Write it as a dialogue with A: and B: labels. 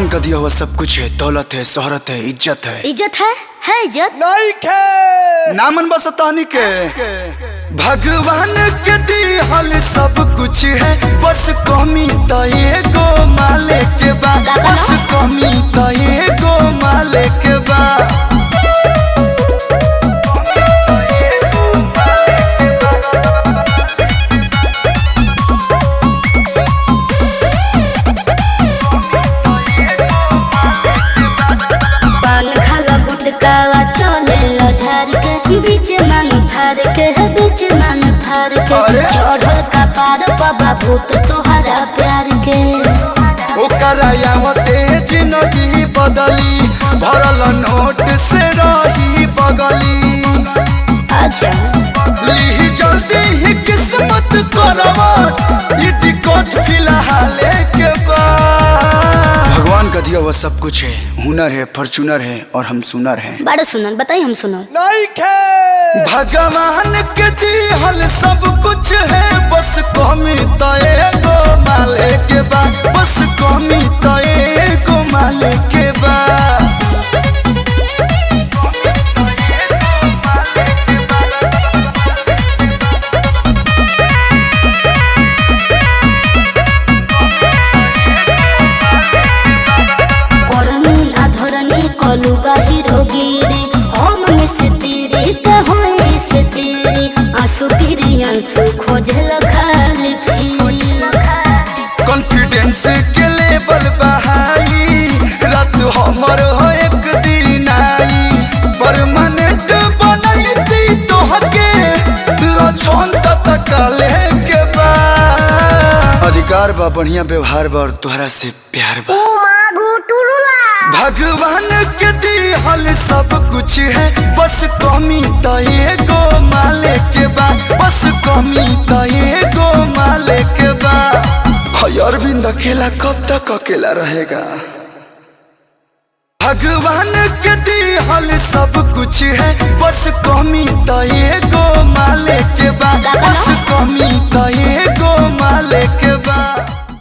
A: भगवान का दिया हुआ सब कुछ है दौलत है शोहरत है इज्जत है
B: इज्जत है है इज्जत
C: नहीं खे
A: नामन बस तानी के भगवान के दिहल सब कुछ है बस कमी तो एगो माले के बा बस कमी तो एगो माले के बा
B: पान खाला गुटकावा चले लो झार के बीच मांग फार के है बीच मांग फार के
A: अरे?
B: चढ़ल का पार बाबा भूत तोहरा प्यार के
A: ओकरा तेज नदी बदली भरल नोट से रही बगली
B: अच्छा
A: ली जल्दी ही किस्मत करवट ये दिक्कत फिलहाल के बाद भगवान का दिया हुआ सब कुछ है हुनर है फॉर्चूनर है और हम सुनर हैं
B: बड़ा सुनन बताई हम सुनन
C: नहीं खे
A: भगवान के दिहल सब कुछ है बस कमी तो एगो माले के बा बस कमी तो एगो माले के बा
B: करनी अधरनी कलु बाहिरो गिरी हम मिस्त्री ते होए से तेरी आंसू फिरी आंसू खोजल खाली फिर
A: कॉन्फिडेंस के लेवल बहाई रात हमर हो एक दिन आई परमानेंट बनैती तोहके लछन तक के बा अधिकार बा बढ़िया व्यवहार बा और तोहरा से प्यार बा भगवान के दिहल सब कुछ है बस कमी तो एगो माले के बा बस कमी तो एगो माले के बा भाई अरविंद अकेला कब तक अकेला रहेगा भगवान के दिहल सब कुछ है बस कमी तो एगो माले के बा बस कमी तो एगो माले के बा